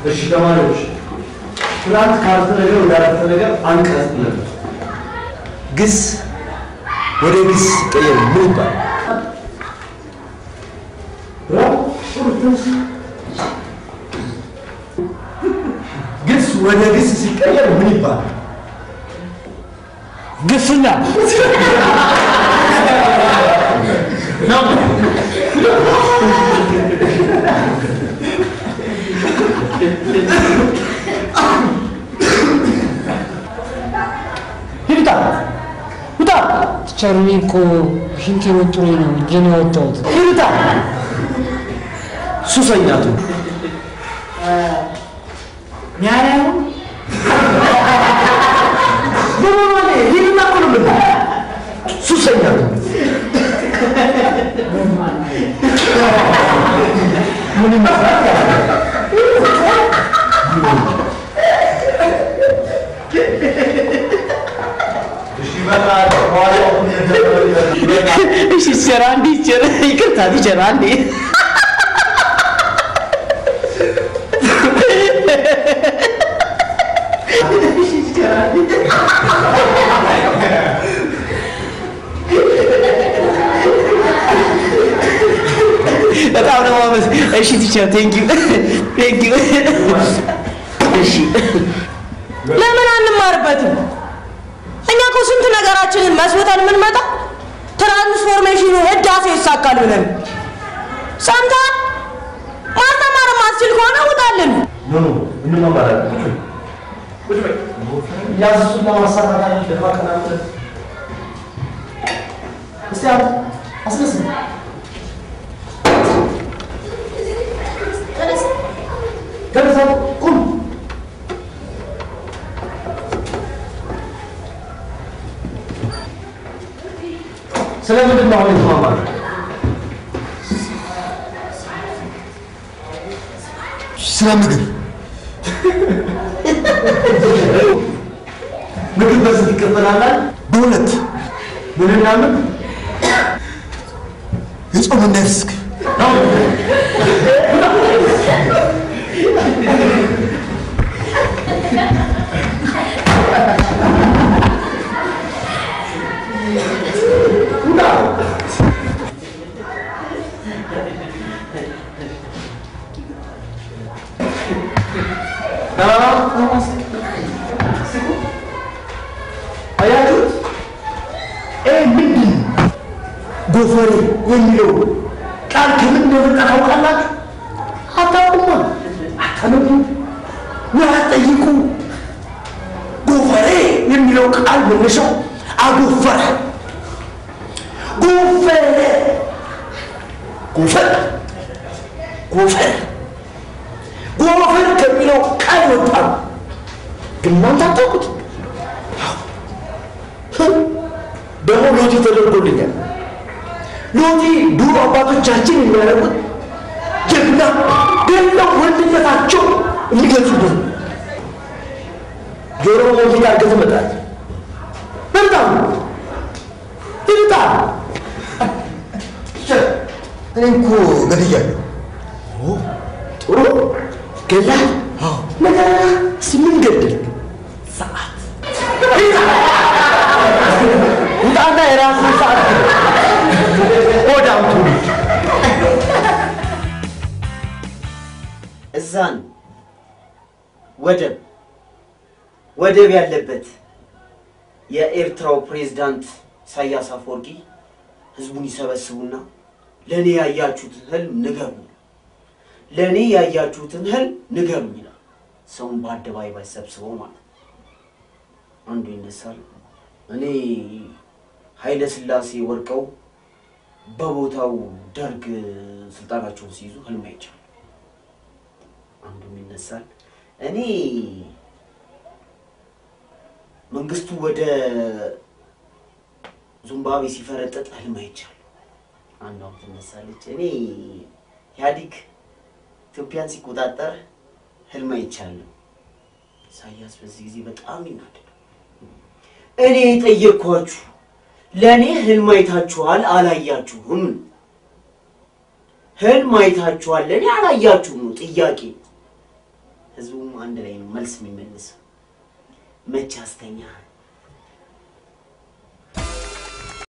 እሺ ተማሪዎች፣ ትናንት ካረፍተ ነገር ወደ አረፍተ ነገር አንቀጽ ነበር። ግስ ወደ ግስ ሲቀየር ምን ይባላል? ግስ ወደ ግስ ሲቀየር ምን ይባላል? ግስኛ ሂድታ ውጣ። ቸርኔ እኮ ሽንቴ ወጥሮኝ ነው እጄን ያወጣሁት። ሂድታ ሱሰኛቱ ሚያያው በማማኔ ሂድና እኮ ነው የምልህ። ሱሰኛቱ ምን ይመስላል? እሺ ይበቃል። በኋላ እሺ ቲቸር አንዴ ቲቸር ይቅርታ ቲቸር አንዴ በጣም ነው ማመስ እሺ ቲቸር ቴንክ ዩ ቴንክ ዩ እሺ ለምን አንማርበትም? እኛ እኮ ስንት ነገራችንን መስወተን የምንመጣ ትራንስፎርሜሽኑ ህዳሴ ይሳካል ብለን ሰምተሃል? ማስተማር ማስችል ከሆነ ውጣልን። ኖ ኖ እንማማራለን። ቁጭ በይ። ያዝ እሱን ለማሳካት አይደል ደፋ ቀና ብለህ እስቲ አንተ አስነስም ተነሳ ቁም ስለምንድን ነው አሁን የተማማረው? ስለ ምግብ ምግብ በስንት ይከፈላል? በሁለት ምንና ምን? የጾምና የፍስክ አያችሁት? ይህ ምንድን ነው? ጎፈሬ የሚለው ቃል ከምን እንደመጣ ታውቃላችሁ? አታውቁማ። አታነቡ ወይ አትጠይቁ። ጎፈሬ የሚለው ቃል መነሻው አጎፈረ፣ ጎፈረ፣ ጎፈር፣ ጎፈር፣ ጎፈር ከሚለው ቃል ወጣ ነው። ግን እናንተ አታውቁት። ደግሞ ሎቲ ተደርጎልኛል። ሎቲ ድሮ አባቶቻችን የሚያደርጉት ጀግና ገለው ወንድነታቸው የሚገልጹበት ነው። ጆሮ ሞዚቃ አድርገህ ትመጣለህ። በጣም ይልጣ እኔ እኮ ገድያለሁ። ጥሩ ገላ ነገር ስምን ገድል ሰዓት ውጣና የራስን ሰዓት ሆዳም ትውልድ እዛን ወደብ ወደብ ያለበት የኤርትራው ፕሬዝዳንት ኢሳያስ አፈወርቂ ህዝቡን ይሰበስቡና ለእኔ ያያችሁትን ህልም ንገሩ፣ ለእኔ ያያችሁትን ህልም ንገሩ ይላል። ሰውን በአደባባይ ሰብስበው ማለት ነው። አንዱ ይነሳል። እኔ ኃይለ ሥላሴ ወድቀው በቦታው ደርግ ስልጣናቸውን ሲይዙ ህልም አይቻለሁ። አንዱም ይነሳል። እኔ መንግስቱ ወደ ዚምባብዌ ሲፈረጠጥ ህልም አይቻለሁ። አንዷም ትነሳለች። እኔ ኢህአዲግ ኢትዮጵያን ሲቆጣጠር ህልም አይቻለሁ። ኢሳያስ በዚህ ጊዜ በጣም ይናደዳል። እኔ የጠየቅኳችሁ ለእኔ ህልም አይታችኋል አላያችሁም? ህልም አይታችኋል ለእኔ አላያችሁም ነው ጥያቄ። ህዝቡም አንድ ላይ ነው መልስ የሚመልሰው። መች አስተኛህን?